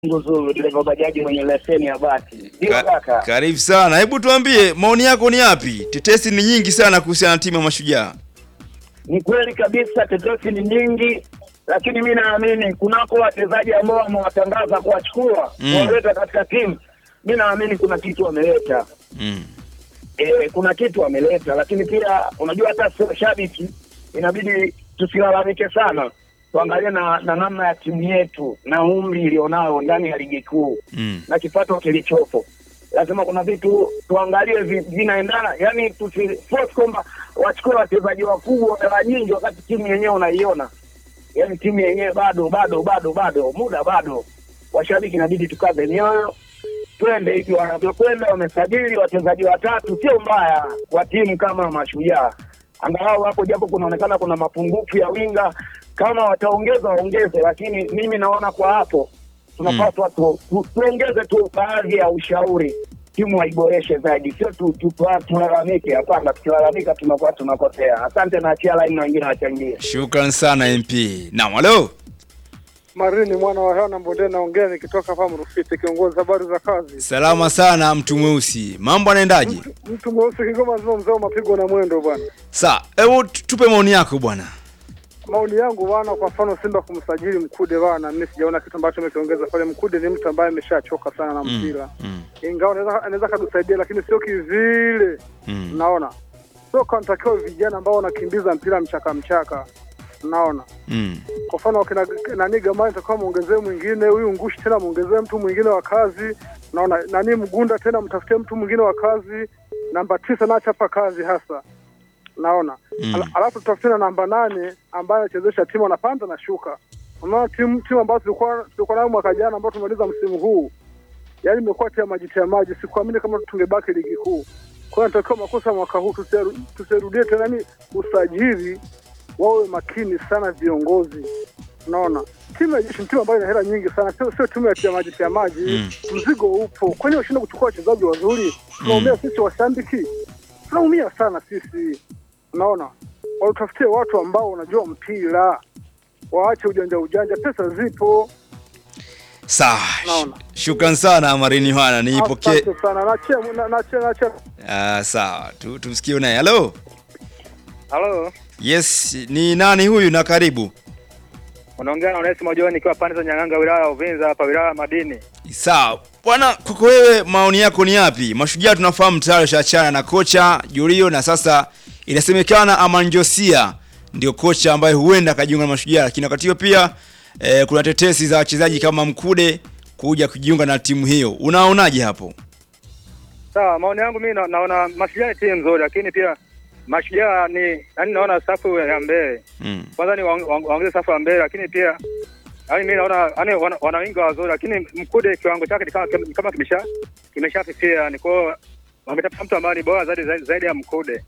Nguzuru, dereva bajaji mwenye leseni ya bati. Ndio Ka- kaka. Karibu sana. Hebu tuambie maoni yako ni yapi? Tetesi ni nyingi sana kuhusiana na timu ya Mashujaa. Ni kweli kabisa, tetesi ni nyingi, lakini mi naamini kunako wachezaji ambao wamewatangaza kuwachukua Mm. kuwaleta katika timu, mi naamini kuna kitu wameleta. Mm. E, kuna kitu wameleta, lakini pia unajua, hata sio shabiki, inabidi tusilalamike sana, tuangalie na, na namna ya timu yetu na umri ilionao ndani ya ligi kuu Mm. na kipato kilichopo. Lazima kuna vitu tuangalie vi- vinaendana, yani tusiforce kwamba wachukue wachezaji wakubwa hela nyingi wakati timu yenyewe unaiona, yani timu yenyewe bado bado bado bado, muda bado. Washabiki inabidi tukaze mioyo, twende hivi wanavyokwenda. Wamesajili wachezaji watatu, sio mbaya kwa timu kama Mashujaa, angalau hapo japo kunaonekana kuna mapungufu ya winga, kama wataongeza waongeze, lakini mimi naona kwa hapo tunapaswa tu, tu, tuongeze tu baadhi ya ushauri, timu waiboreshe zaidi, sio tu, tu, tu, tulalamike. Hapana, tukilalamika tunakuwa tunakosea. Asante na achia laini na wengine wachangie. Shukran sana MP. Naam, halo. Marini mwana wa Hana Mbonde, naongea nikitoka hapa Mrufiti, kiongozi habari za kazi. Salama sana mtu mweusi. Mambo anaendaje? Mtu mweusi Kigoma zima mzee wa mapigo na mwendo bwana. Sa, hebu tu- tupe maoni yako bwana. Maoni yangu bwana, kwa mfano Simba kumsajili Mkude bwana, mimi sijaona kitu ambacho amekiongeza pale. Mkude ni mtu ambaye ameshachoka sana na mpira Mm. ingawa anaweza anaweza katusaidia, lakini sio kivile. Mm. Naona soka natakiwa vijana ambao wanakimbiza mpira mchaka mchaka, naona Mm. kwa mfano wakina nani Gamani takiwa muongezee mwingine, huyu Ngushi tena muongezee mtu mwingine wa kazi. Naona nani Mgunda tena mtafutie mtu mwingine wa kazi. Namba tisa na chapa kazi hasa, naona Mm. Al, alafu tutafute na namba nane ambaye anachezesha timu anapanda na shuka. Unaona timu timu ambazo tulikuwa tulikuwa nayo mwaka jana ambao tumaliza msimu huu, yaani imekuwa tia maji tia maji. Sikuamini kama tungebaki ligi kuu. Kwa hiyo natakiwa makosa mwaka huu tusiaru- tusirudie tena, ni usajili wawe makini sana viongozi. Unaona, timu ya jeshi ni timu ambayo ina hela nyingi sana, sio sio timu ya tia maji tia maji. Mm. Mzigo upo, kwani washinde kuchukua wachezaji wazuri? Tunaumia sisi washabiki, tunaumia sana sisi. Unaona, watafutie watu ambao wanajua mpira, waache ujanja ujanja, pesa zipo. Sawa. Naona. Sh- Shukran sana Marini Yohana. Niipokee. Asante sana, nachia na- nachia nachia Ah, sawa. Tu, tumsikie naye. Halo. Halo, Yes, ni nani huyu na karibu? unaongea na Onesimo John nikiwa pande za Nyang'anga wilaya ya Uvinza hapa wilaya ya Madini. Sawa. Bwana, kwako wewe maoni yako ni yapi? Mashujaa tunafahamu tayari shaachana na kocha Julio na sasa inasemekana Amanjosia ndio kocha ambaye huenda akajiunga na Mashujaa, lakini wakati huo pia eh, kuna tetesi za wachezaji kama Mkude kuja kujiunga na timu hiyo. Unaonaje hapo? Sawa, maoni yangu mimi na, naona Mashujaa ni timu nzuri, lakini pia Mashujaa ni yani, naona safu ya mbele Mm. kwanza ni waong- waong- waongeze safu ya mbele, lakini pia yani mimi naona yani wana, wana winga wazuri, lakini Mkude kiwango chake ni kama ni kama kimesha kimeshafifia, ni kwa wametafuta mtu ambaye ni bora zaidi zaidi, zaidi ya Mkude.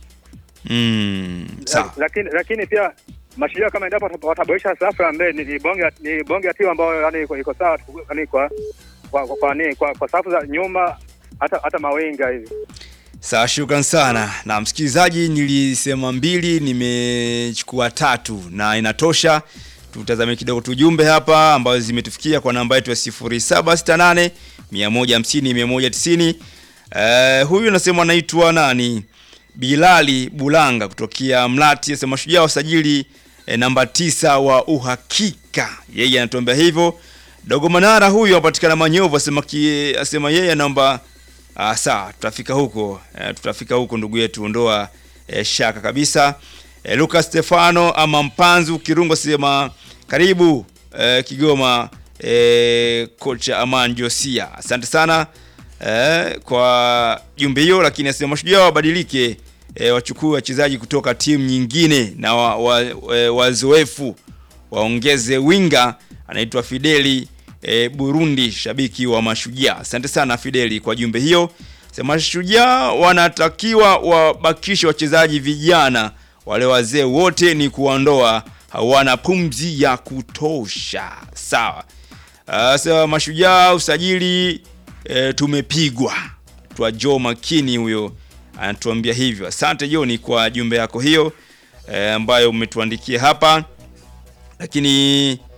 Mm. Sawa. lakini lakini pia Mashujaa kama endapo wata- wataboresha safu ya mbele ni, ni bonge ya- ni bonge ya timu ambayo yani iko, iko sawa tu- yani kwa kwa kwa, kwa, ni, kwa, kwa safu za nyuma hata hata mawinga hivi. Sawa, shukran sana. Na msikilizaji, nilisema mbili, nimechukua tatu na inatosha. Tutazame kidogo tujumbe hapa ambazo zimetufikia kwa namba yetu ya 0768 150 190. Eh, huyu anasema anaitwa nani? Bilali Bulanga kutokea Mlati, anasema Mashujaa wasajili eh, namba tisa wa uhakika. Yeye anatuambia hivyo. Dogo Manara huyu anapatikana Manyovu, asema ki, asema yeye anaomba Ah, sawa, tutafika huko eh, tutafika huko ndugu yetu, ondoa eh, shaka kabisa. Eh, Lucas Stefano ama Mpanzu Kirungo sema karibu eh, Kigoma eh, kocha Aman Josia, asante sana eh, kwa jumbe hiyo, lakini asema mashujaa wabadilike eh, wachukue wachezaji kutoka timu nyingine na wa, wa, eh, wazoefu waongeze winga anaitwa Fideli e, Burundi, shabiki wa Mashujaa. Asante sana Fideli kwa jumbe hiyo. Sema Mashujaa wanatakiwa wabakishe wachezaji vijana, wale wazee wote ni kuondoa, hawana pumzi ya kutosha. Sawa. Uh, sema Mashujaa usajili e, tumepigwa. Twa Joe Makini huyo anatuambia hivyo. Asante Joni kwa jumbe yako hiyo e, ambayo umetuandikia hapa lakini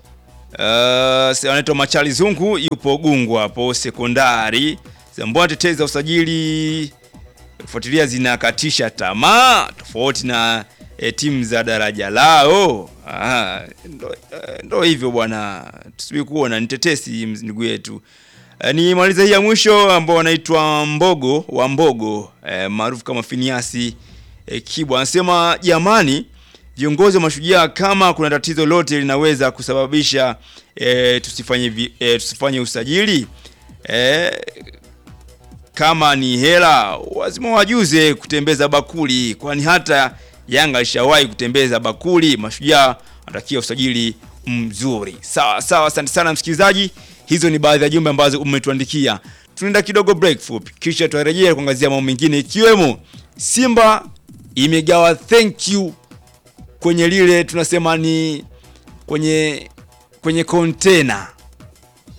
Uh, anaitwa Machali Zungu yupo Gungu hapo sekondari. Mbona tetezi za usajili kufuatilia zinakatisha tamaa tofauti na e, timu za daraja lao. Ah, ndo, eh, ndo hivyo bwana, tusubiri kuona. Ni tetesi ndugu yetu. E, ni maliza hii ya mwisho ambao wanaitwa Mbogo wa Mbogo e, maarufu kama Finiasi e, Kibwa anasema jamani, viongozi wa Mashujaa, kama kuna tatizo lote linaweza kusababisha e, tusifanye, vi- e, tusifanye usajili e, kama ni hela lazima wajuze kutembeza bakuli, kwani hata Yanga alishawahi kutembeza bakuli. Mashujaa anatakia usajili mzuri. Sawa sawa, asante sana msikilizaji, hizo ni baadhi ya jumbe ambazo umetuandikia. Tunaenda kidogo break fupi, kisha tutarejea kuangazia mambo mengine ikiwemo Simba imegawa thank you kwenye lile tunasema ni kwenye kwenye container